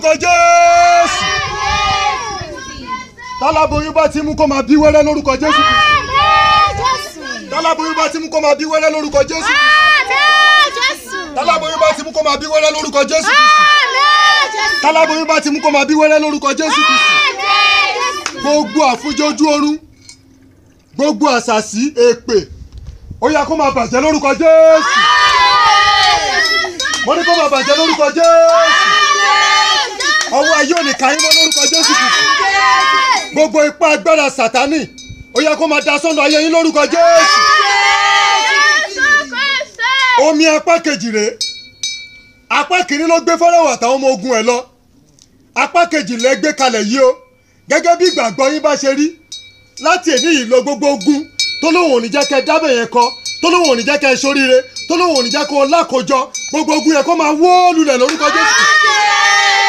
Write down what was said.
lórúkọ jésù táláboyún bá ti mú kó máa bí wẹ́rẹ́ lórúkọ jésù táláboyún bá ti mú kó máa bí wẹ́rẹ́ lórúkọ jésù táláboyún bá ti mú kó máa bí wẹ́rẹ́ lórúkọ jésù táláboyún bá ti mú kó máa bí wẹ́rẹ́ lórúkọ jésù gbogbo àfúnjọjú oorun gbogbo àṣàṣì èpè ó yá kó máa bàjẹ́ lórúkọ jésù mo ní kó máa bàjẹ́ lórúkọ jésù ọwọ́ ayé òní kàyín mọ́ lórúkọ jésù kìkì gbogbo ipá agbára sátánì ó yá kó máa da sọ́nà ayé yín lórúkọ jésù omi apá kejì rèé apá kìíní ló gbé fọ́lọ́wọ́ àtàwọn ọmọ ogun ẹ̀ lọ apá kejì lẹ gbé kalẹ̀ yìí o gẹ́gẹ́ bí ìgbàgbọ́ yín bá ṣe rí láti èní yìí lọ gbogbo ogun tó lóun ò ní jẹ́ kẹ́ dábẹ̀ yẹn kọ tó lóun ò ní jẹ́ kẹ́ ṣoríire tó lóun ò ní jẹ́ kó lákòjọ gbogbo ogun yẹn kó máa wó lulẹ̀ lórúkọ jésù